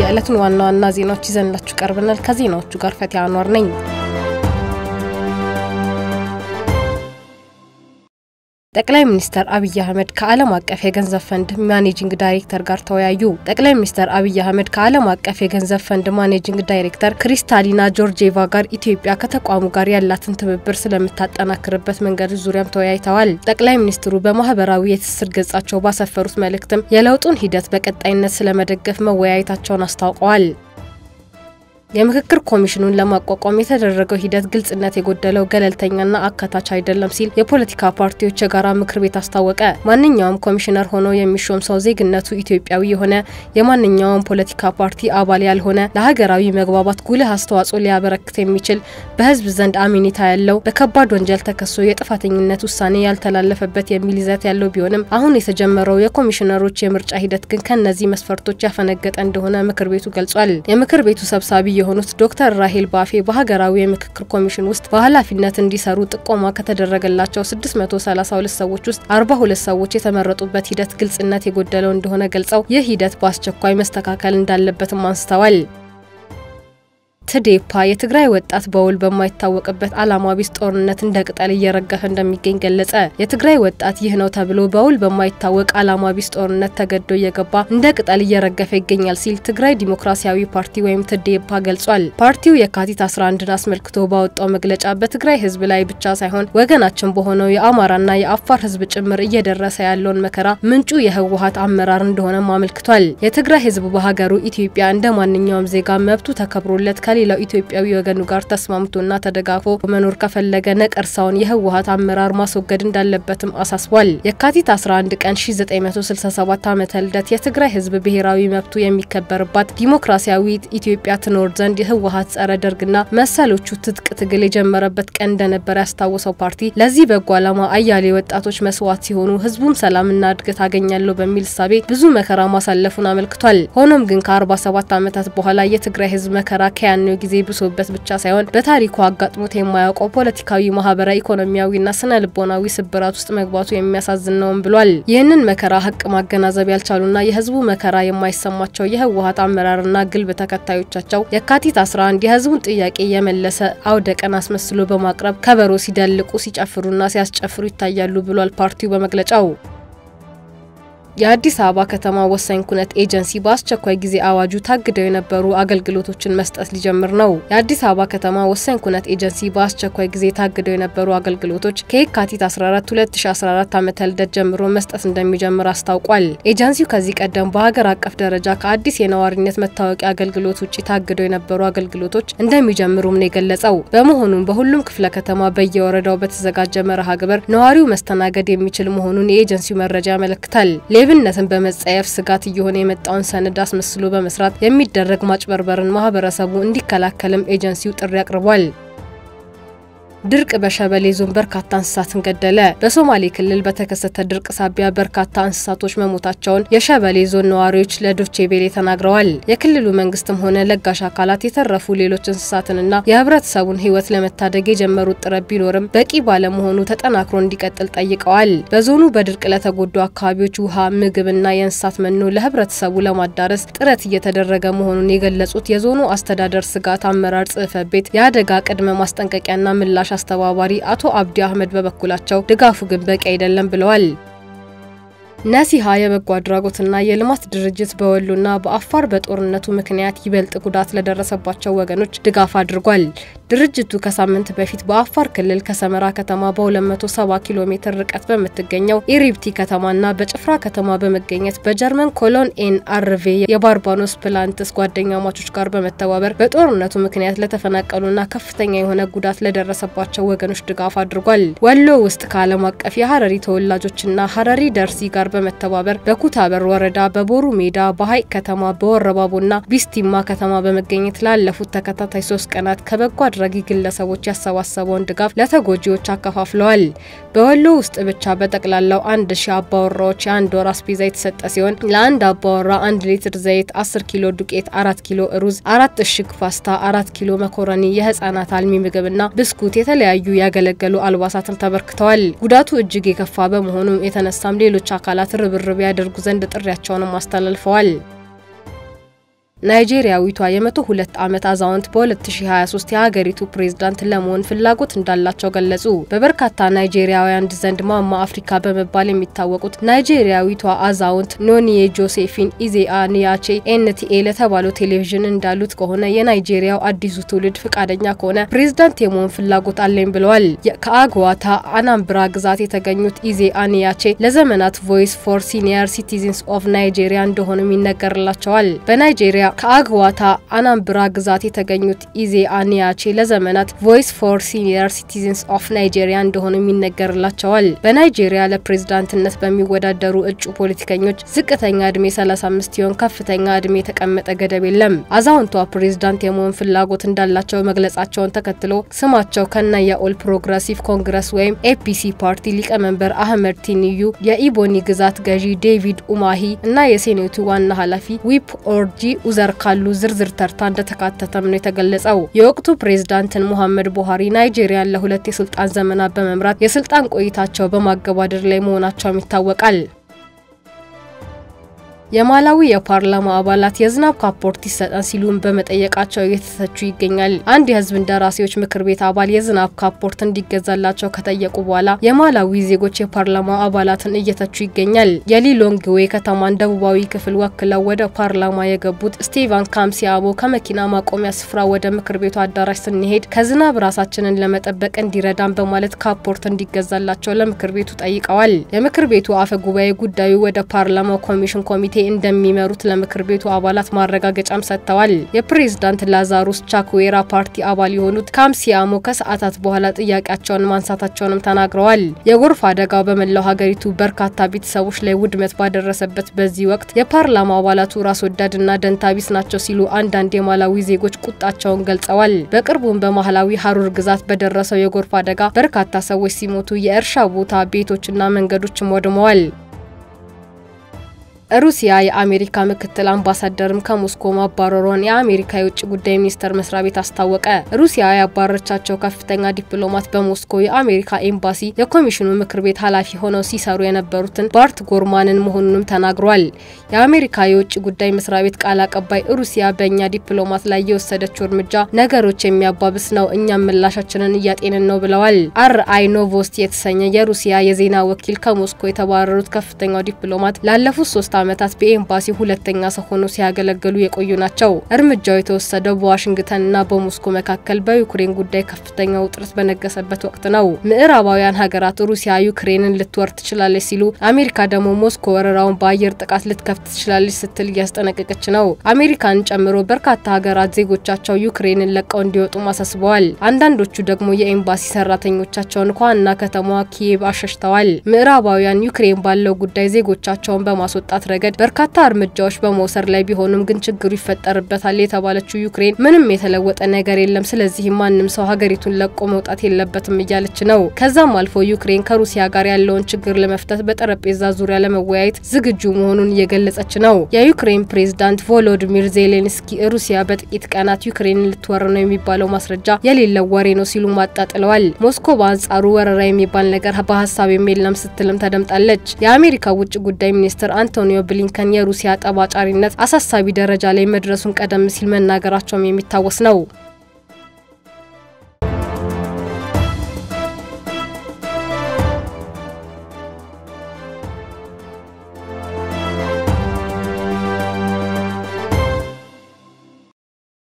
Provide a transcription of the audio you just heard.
የዕለቱን ዋና ዋና ዜናዎች ይዘንላችሁ ቀርበናል። ከዜናዎቹ ጋር ፈቲያ አኗር ነኝ። ጠቅላይ ሚኒስትር አብይ አህመድ ከዓለም አቀፍ የገንዘብ ፈንድ ማኔጂንግ ዳይሬክተር ጋር ተወያዩ። ጠቅላይ ሚኒስትር አብይ አህመድ ከዓለም አቀፍ የገንዘብ ፈንድ ማኔጂንግ ዳይሬክተር ክሪስታሊና ጆርጂዬቫ ጋር ኢትዮጵያ ከተቋሙ ጋር ያላትን ትብብር ስለምታጠናክርበት መንገድ ዙሪያም ተወያይተዋል። ጠቅላይ ሚኒስትሩ በማህበራዊ የትስስር ገጻቸው ባሰፈሩት መልእክትም የለውጡን ሂደት በቀጣይነት ስለመደገፍ መወያየታቸውን አስታውቀዋል። የምክክር ኮሚሽኑን ለማቋቋም የተደረገው ሂደት ግልጽነት የጎደለው ገለልተኛና አካታች አይደለም ሲል የፖለቲካ ፓርቲዎች የጋራ ምክር ቤት አስታወቀ። ማንኛውም ኮሚሽነር ሆኖ የሚሾም ሰው ዜግነቱ ኢትዮጵያዊ የሆነ የማንኛውም ፖለቲካ ፓርቲ አባል ያልሆነ ለሀገራዊ መግባባት ጉልህ አስተዋጽኦ ሊያበረክት የሚችል በሕዝብ ዘንድ አሜኔታ ያለው በከባድ ወንጀል ተከሶ የጥፋተኝነት ውሳኔ ያልተላለፈበት የሚል ይዘት ያለው ቢሆንም አሁን የተጀመረው የኮሚሽነሮች የምርጫ ሂደት ግን ከእነዚህ መስፈርቶች ያፈነገጠ እንደሆነ ምክር ቤቱ ገልጿል። የምክር ቤቱ ሰብሳቢ የሆኑት ዶክተር ራሄል ባፌ በሀገራዊ የምክክር ኮሚሽን ውስጥ በኃላፊነት እንዲሰሩ ጥቆማ ከተደረገላቸው 632 ሰዎች ውስጥ 42 ሰዎች የተመረጡበት ሂደት ግልጽነት የጎደለው እንደሆነ ገልጸው ይህ ሂደት በአስቸኳይ መስተካከል እንዳለበትም አንስተዋል። ትዴፓ የትግራይ ወጣት በውል በማይታወቅበት ዓላማ ቢስ ጦርነት እንደ ቅጠል እየረገፈ እንደሚገኝ ገለጸ። የትግራይ ወጣት ይህ ነው ተብሎ በውል በማይታወቅ ዓላማ ቢስ ጦርነት ተገዶ እየገባ እንደ ቅጠል እየረገፈ ይገኛል ሲል ትግራይ ዲሞክራሲያዊ ፓርቲ ወይም ትዴፓ ገልጿል። ፓርቲው የካቲት 11ን አስመልክቶ ባወጣው መግለጫ በትግራይ ሕዝብ ላይ ብቻ ሳይሆን ወገናችን በሆነው የአማራና የአፋር ሕዝብ ጭምር እየደረሰ ያለውን መከራ ምንጩ የህወሀት አመራር እንደሆነም አመልክቷል። የትግራይ ሕዝብ በሀገሩ ኢትዮጵያ እንደ ማንኛውም ዜጋ መብቱ ተከብሮለት ከሌላው ኢትዮጵያዊ ወገኑ ጋር ተስማምቶና ተደጋፎ መኖር ከፈለገ ነቀርሳውን የህወሀት አመራር ማስወገድ እንዳለበትም አሳስቧል። የካቲት 11 ቀን 1967 ዓመተ ልደት የትግራይ ህዝብ ብሔራዊ መብቱ የሚከበርባት ዲሞክራሲያዊት ኢትዮጵያ ትኖር ዘንድ የህወሀት ጸረ ደርግና መሰሎቹ ትጥቅ ትግል የጀመረበት ቀን እንደነበር ያስታወሰው ፓርቲ ለዚህ በጎ ዓላማ አያሌ ወጣቶች መስዋዕት ሲሆኑ ህዝቡም ሰላምና እድገት አገኛለሁ በሚል እሳቤ ብዙ መከራ ማሳለፉን አመልክቷል። ሆኖም ግን ከ47 ዓመታት በኋላ የትግራይ ህዝብ መከራ ከያ ነው ጊዜ ብሶበት ብቻ ሳይሆን በታሪኩ አጋጥሞት የማያውቀው ፖለቲካዊ፣ ማህበራዊ፣ ኢኮኖሚያዊና ስነ ልቦናዊ ስብራት ውስጥ መግባቱ የሚያሳዝን ነውም ብሏል። ይህንን መከራ ሀቅ ማገናዘብ ያልቻሉና የህዝቡ መከራ የማይሰማቸው የህወሀት አመራርና ግልብ ተከታዮቻቸው የካቲት 11 የህዝቡን ጥያቄ የመለሰ አውደ ቀን አስመስሎ በማቅረብ ከበሮ ሲደልቁ ሲጨፍሩና ሲያስጨፍሩ ይታያሉ ብሏል ፓርቲው በመግለጫው። የአዲስ አበባ ከተማ ወሳኝ ኩነት ኤጀንሲ በአስቸኳይ ጊዜ አዋጁ ታግደው የነበሩ አገልግሎቶችን መስጠት ሊጀምር ነው። የአዲስ አበባ ከተማ ወሳኝ ኩነት ኤጀንሲ በአስቸኳይ ጊዜ ታግደው የነበሩ አገልግሎቶች ከየካቲት 14 2014 ዓ ም ልደት ጀምሮ መስጠት እንደሚጀምር አስታውቋል። ኤጀንሲው ከዚህ ቀደም በሀገር አቀፍ ደረጃ ከአዲስ የነዋሪነት መታወቂያ አገልግሎት ውጭ ታግደው የነበሩ አገልግሎቶች እንደሚጀምሩም ነው የገለጸው። በመሆኑም በሁሉም ክፍለ ከተማ በየወረዳው በተዘጋጀ መርሃ ግብር ነዋሪው መስተናገድ የሚችል መሆኑን የኤጀንሲው መረጃ ያመለክታል። ሌብነትን በመጸየፍ ስጋት እየሆነ የመጣውን ሰነድ አስመስሎ በመስራት የሚደረግ ማጭበርበርን ማህበረሰቡ እንዲከላከልም ኤጀንሲው ጥሪ አቅርቧል። ድርቅ በሸበሌ ዞን በርካታ እንስሳትን ገደለ። በሶማሌ ክልል በተከሰተ ድርቅ ሳቢያ በርካታ እንስሳቶች መሞታቸውን የሸበሌ ዞን ነዋሪዎች ለዶቼ ቬሌ ተናግረዋል። የክልሉ መንግስትም ሆነ ለጋሽ አካላት የተረፉ ሌሎች እንስሳትንና የህብረተሰቡን ሕይወት ለመታደግ የጀመሩት ጥረት ቢኖርም በቂ ባለመሆኑ ተጠናክሮ እንዲቀጥል ጠይቀዋል። በዞኑ በድርቅ ለተጎዱ አካባቢዎች ውሃ፣ ምግብና የእንስሳት መኖ ለህብረተሰቡ ለማዳረስ ጥረት እየተደረገ መሆኑን የገለጹት የዞኑ አስተዳደር ስጋት አመራር ጽሕፈት ቤት የአደጋ ቅድመ ማስጠንቀቂያና ምላሽ አስተባባሪ አቶ አብዲ አህመድ በበኩላቸው ድጋፉ ግን በቂ አይደለም ብለዋል። ነሲሃ የበጎ አድራጎትና የልማት ድርጅት በወሎና በአፋር በጦርነቱ ምክንያት ይበልጥ ጉዳት ለደረሰባቸው ወገኖች ድጋፍ አድርጓል። ድርጅቱ ከሳምንት በፊት በአፋር ክልል ከሰመራ ከተማ በ270 ኪሎ ሜትር ርቀት በምትገኘው ኢሪብቲ ከተማና በጭፍራ ከተማ በመገኘት በጀርመን ኮሎን ኤን አርቬ የባርባኖስ ፕላንትስ ጓደኛማቾች ጋር በመተባበር በጦርነቱ ምክንያት ለተፈናቀሉና ከፍተኛ የሆነ ጉዳት ለደረሰባቸው ወገኖች ድጋፍ አድርጓል። ወሎ ውስጥ ከዓለም አቀፍ የሀረሪ ተወላጆችና ሀረሪ ደርሲ ጋር በመተባበር በኩታበር ወረዳ በቦሩ ሜዳ በሀይቅ ከተማ በወረባቦና ቢስቲማ ከተማ በመገኘት ላለፉት ተከታታይ ሶስት ቀናት ከበጎ አድራጊ ግለሰቦች ያሰባሰበውን ድጋፍ ለተጎጂዎች አከፋፍለዋል። በወሎ ውስጥ ብቻ በጠቅላላው አንድ ሺህ አባወራዎች የአንድ ወር አስቤዛ የተሰጠ ሲሆን ለአንድ አባወራ አንድ ሊትር ዘይት፣ አስር ኪሎ ዱቄት፣ አራት ኪሎ ሩዝ፣ አራት እሽግ ፓስታ፣ አራት ኪሎ መኮረኒ፣ የህጻናት አልሚ ምግብና ብስኩት፣ የተለያዩ ያገለገሉ አልባሳትን ተበርክተዋል። ጉዳቱ እጅግ የከፋ በመሆኑ የተነሳም ሌሎች አካላት ርብርብ ያደርጉ ዘንድ ጥሪያቸውንም አስተላልፈዋል። ናይጄሪያዊቷ የመቶ ሁለት ዓመት አዛውንት በ2023 የሀገሪቱ ፕሬዝዳንት ለመሆን ፍላጎት እንዳላቸው ገለጹ። በበርካታ ናይጄሪያውያን ዘንድ ማማ አፍሪካ በመባል የሚታወቁት ናይጄሪያዊቷ አዛውንት ኖኒዬ ጆሴፊን ኢዜአ ኒያቼ ኤንቲኤ ለተባለው ቴሌቪዥን እንዳሉት ከሆነ የናይጄሪያው አዲሱ ትውልድ ፈቃደኛ ከሆነ ፕሬዝዳንት የመሆን ፍላጎት አለኝ ብለዋል። ከአግዋታ አናምብራ ግዛት የተገኙት ኢዜአ ኒያቼ ለዘመናት ቮይስ ፎር ሲኒየር ሲቲዝንስ ኦፍ ናይጄሪያ እንደሆኑም ይነገርላቸዋል። በናይጄሪያ ከአግዋታ አናምብራ ግዛት የተገኙት ኢዜአ ኒያቼ ለዘመናት ቮይስ ፎር ሲኒየር ሲቲዝንስ ኦፍ ናይጄሪያ እንደሆኑም ይነገርላቸዋል። በናይጄሪያ ለፕሬዝዳንትነት በሚወዳደሩ እጩ ፖለቲከኞች ዝቅተኛ እድሜ 35 ሲሆን ከፍተኛ እድሜ የተቀመጠ ገደብ የለም። አዛውንቷ ፕሬዝዳንት የመሆን ፍላጎት እንዳላቸው መግለጻቸውን ተከትሎ ስማቸው ከነ የኦል ፕሮግረሲቭ ኮንግረስ ወይም ኤፒሲ ፓርቲ ሊቀመንበር አህመድ ቲኒዩ፣ የኢቦኒ ግዛት ገዢ ዴቪድ ኡማሂ እና የሴኔቱ ዋና ኃላፊ ዊፕ ኦርጂ ኡዘር ካሉ ዝርዝር ተርታ እንደተካተተም ነው የተገለጸው። የወቅቱ ፕሬዝዳንትን ሙሐመድ ቡሃሪ ናይጄሪያን ለሁለት የስልጣን ዘመናት በመምራት የስልጣን ቆይታቸው በማገባደድ ላይ መሆናቸውም ይታወቃል። የማላዊ የፓርላማ አባላት የዝናብ ካፖርት ይሰጠን ሲሉም በመጠየቃቸው እየተተቹ ይገኛል። አንድ የህዝብ እንደራሴዎች ምክር ቤት አባል የዝናብ ካፖርት እንዲገዛላቸው ከጠየቁ በኋላ የማላዊ ዜጎች የፓርላማ አባላትን እየተቹ ይገኛል። የሊሎንግዌ ከተማን ደቡባዊ ክፍል ወክለው ወደ ፓርላማ የገቡት ስቴቫን ካምሲያቦ ከመኪና ማቆሚያ ስፍራ ወደ ምክር ቤቱ አዳራሽ ስንሄድ ከዝናብ ራሳችንን ለመጠበቅ እንዲረዳን በማለት ካፖርት እንዲገዛላቸው ለምክር ቤቱ ጠይቀዋል። የምክር ቤቱ አፈ ጉባኤ ጉዳዩ ወደ ፓርላማው ኮሚሽን ኮሚቴ እንደሚመሩት ለምክር ቤቱ አባላት ማረጋገጫም ሰጥተዋል። የፕሬዝዳንት ላዛሩስ ቻክዌራ ፓርቲ አባል የሆኑት ካምሲያሞ ከሰዓታት በኋላ ጥያቄያቸውን ማንሳታቸውንም ተናግረዋል። የጎርፍ አደጋው በመላው ሀገሪቱ በርካታ ቤተሰቦች ላይ ውድመት ባደረሰበት በዚህ ወቅት የፓርላማ አባላቱ ራስ ወዳድና ደንታቢስ ናቸው ሲሉ አንዳንድ የማላዊ ዜጎች ቁጣቸውን ገልጸዋል። በቅርቡም በማህላዊ ሀሩር ግዛት በደረሰው የጎርፍ አደጋ በርካታ ሰዎች ሲሞቱ የእርሻ ቦታ ቤቶችና መንገዶችም ወድመዋል። ሩሲያ የአሜሪካ ምክትል አምባሳደርም ከሞስኮ ማባረሯን የአሜሪካ የውጭ ጉዳይ ሚኒስቴር መስሪያ ቤት አስታወቀ። ሩሲያ ያባረቻቸው ከፍተኛ ዲፕሎማት በሞስኮ የአሜሪካ ኤምባሲ የኮሚሽኑ ምክር ቤት ኃላፊ ሆነው ሲሰሩ የነበሩትን ባርት ጎርማንን መሆኑንም ተናግሯል። የአሜሪካ የውጭ ጉዳይ መስሪያ ቤት ቃል አቀባይ ሩሲያ በእኛ ዲፕሎማት ላይ የወሰደችው እርምጃ ነገሮች የሚያባብስ ነው፣ እኛም ምላሻችንን እያጤንን ነው ብለዋል። አር አይ ኖቮስቲ የተሰኘ የሩሲያ የዜና ወኪል ከሞስኮ የተባረሩት ከፍተኛው ዲፕሎማት ላለፉት ሶስት ዓመታት በኤምባሲ ሁለተኛ ሰው ሆኖ ሲያገለግሉ የቆዩ ናቸው። እርምጃው የተወሰደው በዋሽንግተንና በሞስኮ መካከል በዩክሬን ጉዳይ ከፍተኛ ውጥረት በነገሰበት ወቅት ነው። ምዕራባውያን ሀገራት ሩሲያ ዩክሬንን ልትወር ትችላለች ሲሉ፣ አሜሪካ ደግሞ ሞስኮ ወረራውን በአየር ጥቃት ልትከፍት ትችላለች ስትል እያስጠነቀቀች ነው። አሜሪካን ጨምሮ በርካታ ሀገራት ዜጎቻቸው ዩክሬንን ለቀው እንዲወጡ አሳስበዋል። አንዳንዶቹ ደግሞ የኤምባሲ ሰራተኞቻቸውን ከዋና ከተማዋ ኪየቭ አሸሽተዋል። ምዕራባውያን ዩክሬን ባለው ጉዳይ ዜጎቻቸውን በማስወጣት ረገድ በርካታ እርምጃዎች በመውሰድ ላይ ቢሆኑም ግን ችግሩ ይፈጠርበታል የተባለችው ዩክሬን ምንም የተለወጠ ነገር የለም፣ ስለዚህም ማንም ሰው ሀገሪቱን ለቆ መውጣት የለበትም እያለች ነው። ከዛም አልፎ ዩክሬን ከሩሲያ ጋር ያለውን ችግር ለመፍታት በጠረጴዛ ዙሪያ ለመወያየት ዝግጁ መሆኑን እየገለጸች ነው። የዩክሬን ፕሬዝዳንት ቮሎዲሚር ዜሌንስኪ ሩሲያ በጥቂት ቀናት ዩክሬንን ልትወር ነው የሚባለው ማስረጃ የሌለው ወሬ ነው ሲሉ አጣጥለዋል። ሞስኮ በአንጻሩ ወረራ የሚባል ነገር በሀሳብ የለም ስትልም ተደምጣለች። የአሜሪካ ውጭ ጉዳይ ሚኒስትር አንቶኒዮ ብሊንከን የሩሲያ ጠባጫሪነት አሳሳቢ ደረጃ ላይ መድረሱን ቀደም ሲል መናገራቸውም የሚታወስ ነው።